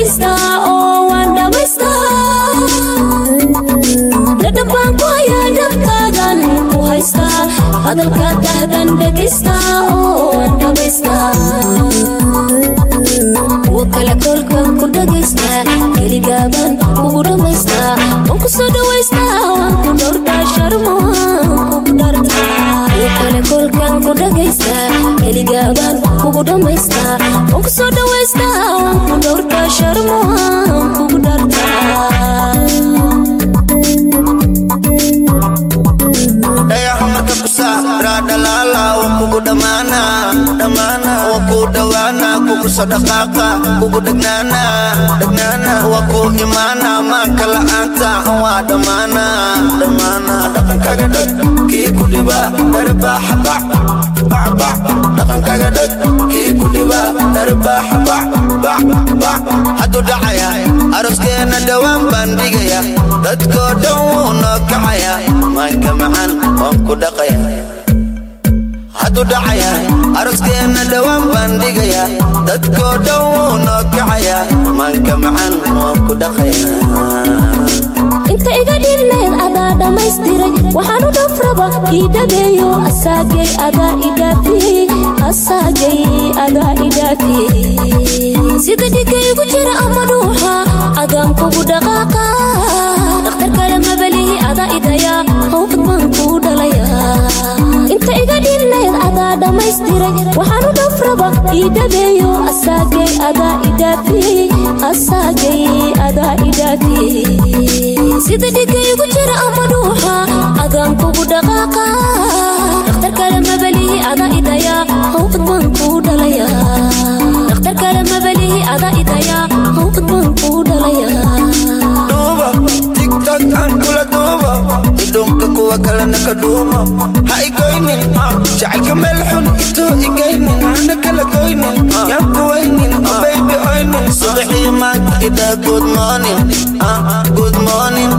dhegaystaa oo waan dhamaystaa dhadhan baan ku hayaa dhabtaadan ku haystaa hadalka dahdan dhegaystaa oo waan dhamaystaa kuwa kale kolkan ku dhagaystaa keligaaban kugu dhammaystaa waan ku soo dhawaystaa waan ku dhowrtaa sharmo waan kugu dhartaa kuwa kale kolkan ku dhagaystaa keligaaban kugu dhammaystaa waan ku soo dhawaystaa waan ku dhowrtaa sharmo waan kugu dhartaa dhayaha marka ku saaraa dhalaala waa kugu dhammaana dhammaana waa ku dhowaana kugu soo dhaqaaqa kugu dhegnaana dhegnaana waa ku imaana maanka la'aanta waa dhammaana dhammaana dhaqankaga dhag kii ku dhiba dharbaaxa bac bac bac dhaqankaga dhag kii ku dhiba dharbaaxa bac bac bac hadduu dhacaya aroskeena dhowaan baan dhigaya dadkoo dhan wuu noo kacaya maanka macaan waan ku dhaqaya hadduu dhacaya aroskeena dhowaan baan dhigaya dadkoo dhan wuu noo kacaya maanka macaan waan ku dhaqaya inta iga dhinayd adaa dhammaystiray waxaanu dhafraba ii dhabeeyo asaagay adaa idhaafiyey asaagay adaa idhaafiyey sida dhiga igu jira ama dhuuxa adaan kugu dhaqaaqa dhakhtar kale mabalihi adaa idayaa hawbad baan kuu dhalayaa inta iga dhinayd adaa dhammaystiray waxaanu dhafraba ii dhabeeyo asaagay adaa idhaafiyey asaagay adaa idhaafiyey sida dhiga igu jira ama dhuuxa adaan kugu dhaqaaqa dhakhtar kale mabalihi adaa idayaa hawbad baan kuu dhalayaa dhakhtar kale mabalihi adaa idayaa hawbad baan kuu dhalayaa duuba tiktok aan kula duuba idhunka kuwa kalena ka dhuumo ha igoynin jacaylka meel xun itoo igaynin hana kala goynin yaan kuwaynin baybi oynin subaxii maanta idhaa good morning ah, good morning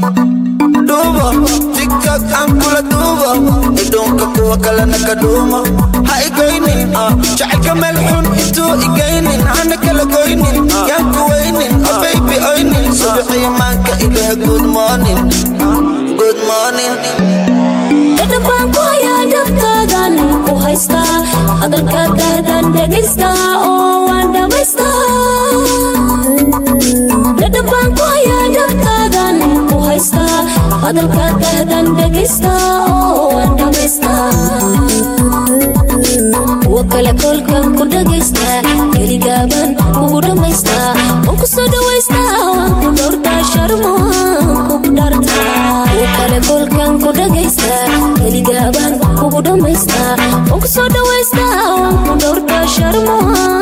duuba tiktok aan kula duuba idhunka kuwa kalena ka dhuumo ha igoynin jacaylka meel xun itoo igaynin hana kala goynin yaan kuwaynin baybi oynin subaxii maanka idhaa good morning good morning dhadhan baan ku hayaa dhabtaadan ku haystaa hadalka dahdan dhegaystaa oo waan dhamaystaa dhadhan baan ku hayaa dhabtaadan ku haystaa hadalka dahdan dhegaystaa oo waan dhamaystaa kuwa kale kolkan ku dhagaystaa keligaaban kugu dhammaystaa waan ku soo dhawaystaa waan ku dhowrtaa sharmo waan kugu dhartaa kuwa kale kolkan ku dhagaystaa keligaaban kugu dhammaystaa waan ku soo dhawaystaa waan ku dhowrtaa sharmo waan